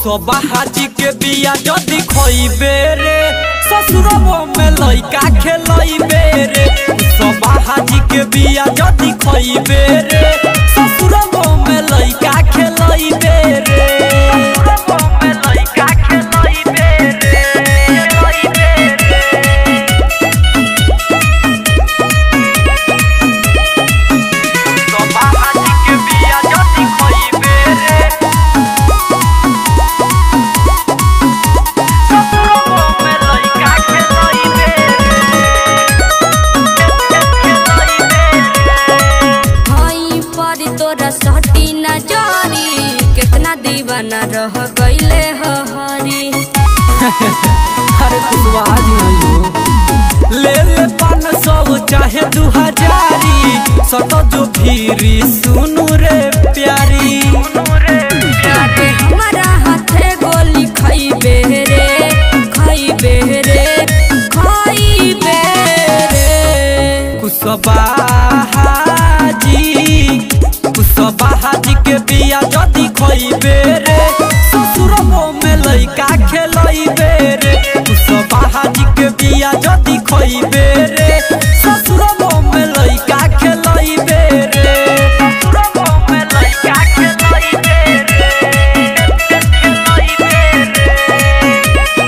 कुशवा हाजी के बिया जदी खइबे रे ससुरबो में लइका खेलइबे रे कुशवा हाजी के बिया जदी खइबे रे ससुरबो में लइका खेलइबे रे ससुरबो में लइका खेलइबे रे खेलइबे रे कुशवा हाजी के बिया जदी खइबे रे ससुरबो में लइका खेलइबे हई पर तोरा सटी न जारी कितना दीवाना रह गईले ह हरी अरे कुशवा हाजी हो ले ले पान सौ चाहे दू हजारी सटो जो भीरी सुनु रे प्यारी लागे हमारा हाथे गोली खइबे रे खइबे रे खइबे रे कुशवा हाजी कुशवा हाजी के बिया जदी खइबे रे ससुरबो में लइका खेलइबे रे कुशवा हाजी के बिया जदी खइबे रे ससुरबो में लइका खेलइबे रे ससुरबो में लइका खेलइबे रे खेलइबे रे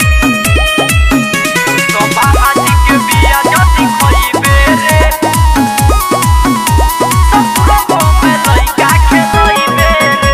कुशवा हाजी के बिया जदी खइबे रे ससुरबो में लइका खेलइबे रे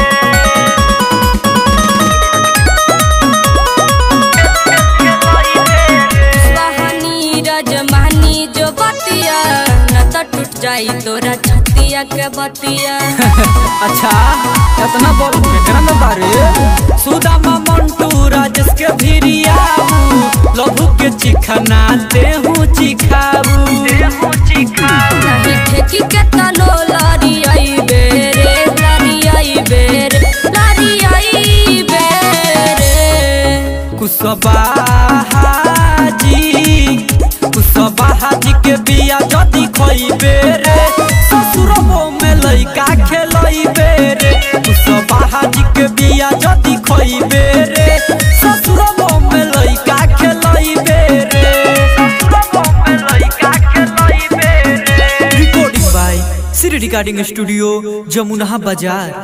सुहानी रजमानी जो बतिया न त टूट जाई तोरा छतिया के बतिया अच्छा इतना बड़ केकरा में बारे सुदामा मंटू राजेश के भिरियाबू लहू के चिखना देहू चिखाबू देहू चिखाबू नहीं ठेकी के तलो लारी आई बेरे लारी आई बेरे लारी आई बेरे कुशवा हाजी कुशवा हाजी के बिया जदी खइबे रे ससुरबो में लइका खेलइबे रे कुशवा हाजी के बिया जदी खइबे रे ससुरबो में लइका खेलइबे रे ससुरबो में लइका खेलइबे रे recording by Shri recording studio Jamuna बाजार